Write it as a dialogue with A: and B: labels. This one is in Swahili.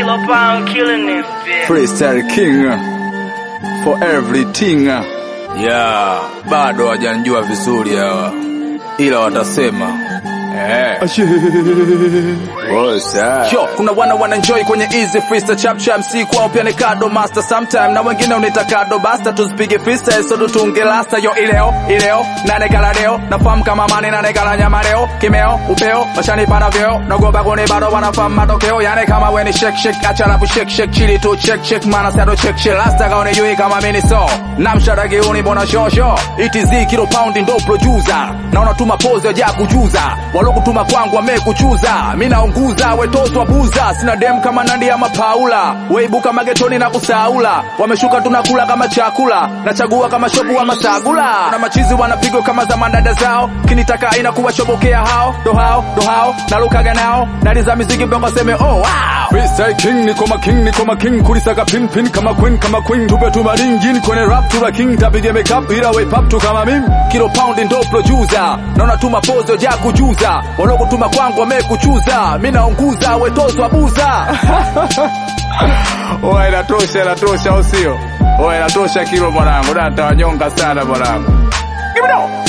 A: Kilo Pound killing this bitch.
B: Freestyle King for everything. Yeah, bado hawajanijua vizuri hawa, ila watasema eh. Yo, kuna wana wana enjoy kwenye easy freestyle chap chap, si kwao pia ni kado master sometime, na wengine unita kado basta, tuzipige freestyle so tutunge lasta. Yo ileo ileo nane kala leo, nafahamu kama mani nane kala nyama leo, kimeo upeo washanipana vyeo, nagoba kuni bado wanafahamu matokeo, yani kama weni shake shake, acha rapu shake shake, chili tu check check, mana sado check check, lasta kaone yui kama mini so, namshara giuni bona shosho, itz kilo pound ndo producer, na unatuma pose ya kujuza, walokutuma kwangu wamekuchuza, mi naunguza wetoswa buza, sina dem kama Nandi ama Paula, weibuka magetoni na kusaula, wameshuka tunakula kama chakula, nachagua kama shopu ama sagula, na machizi wanapigwa kama za mandada zao, kinitaka aina kuwashobokea hao, ndo hao ndo hao, nalukaga nao, naliza miziki mpaka seme oh wow. Freestyle king niko ma king niko ma king kulisaka pin pin kama queen kama queen tupe tumaringin kwenye rap tula king tapige makeup ila we pap tu kama mimi kilo pound ndo producer naona tuma pose ya kujuza walokutuma kwangu wamekuchuza mimi naunguza we tozwa buza Oya inatosha inatosha au sio? Oya inatosha kilo mwanangu na nitawanyonga sana mwanangu. Give it up.